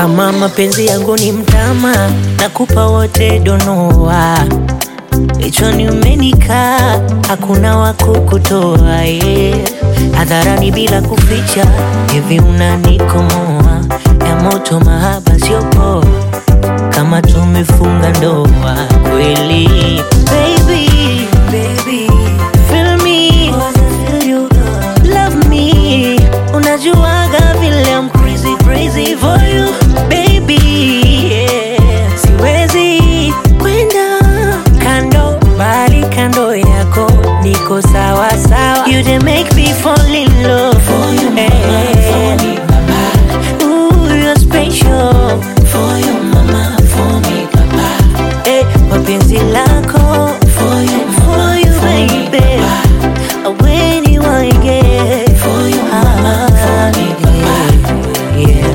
Kama mapenzi yangu ni mtama, nakupa wote donoa. Kichwani umenikaa, hakuna wa kukutoa yeah. Hadharani bila kuficha, hivi unanikomoa ya moto, mahaba sio poa, kama tumefunga ndoa kweli. Baby, baby, feel me, feel you, love me. Unajuaga vile I'm crazy, crazy for you, baby, yeah. Siwezi kwenda kando, bali kando yako niko sawa sawa. You dey make me fall in love for you, mama, for me, papa. Ooh, you're special for you, mama, for me, papa. Eh, mapenzi lako for you, for you, baby. When you want get for you, mama, for me, papa. Yeah.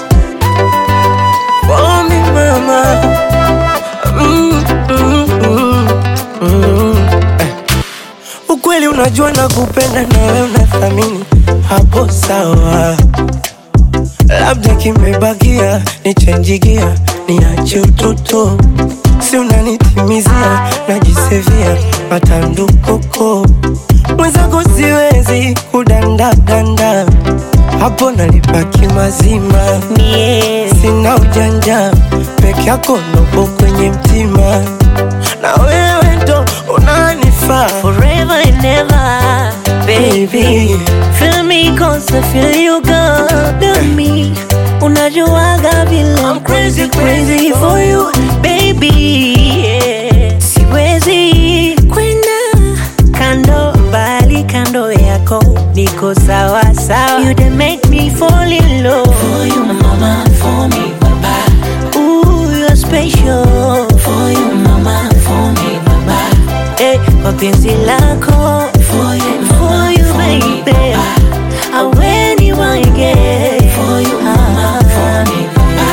For me mama mm, mm, mm, mm. Eh. Ukweli unajua na kupenda na wewe unathamini, hapo sawa. Labda kimebakia nichenjigia, niache utoto, si unanitimizia, najisevia matandukoko mwenzako, siwezi kudandadanda, hapo nalipaki mazima Mie, sina ujanja peke yako ndopo kwenye mtima na wewe ndo unanifaa forever and ever, baby. baby Feel me cause I feel you got me. Unajuaga vile I'm crazy crazy for you, baby. Yeah. Siwezi kwenda kando, bali kando yako niko sawa sawa. You dey make me fall in love for you, mama, for me, papa. Ooh, you're special for you, mama, for me, papa. Eh, kwa penzi lako for you, for you, baby. Ah, when you want get for you, mama, for me,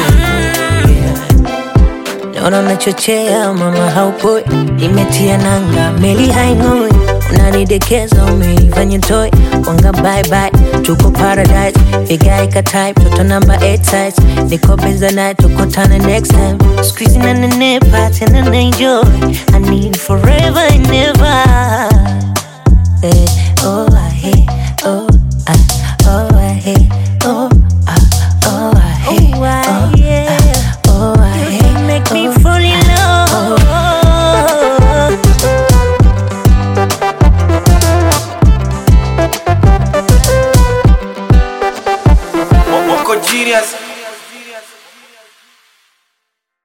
Naona unachochea mama, haupoi, imetia nanga, meli haing'oi, unanidekeza, umeifanya toy, wanga bye bye, tuko paradise, vigae ka type, toto number 8 size, niko benza naye, tukutane next time, squeeze na nenepa, tena na enjoy, I need forever and ever. Eh, oh, I hate, oh, I, oh, I hate, oh, I, oh, I hate, oh, I, oh, I hate, make me fall in love. wako genius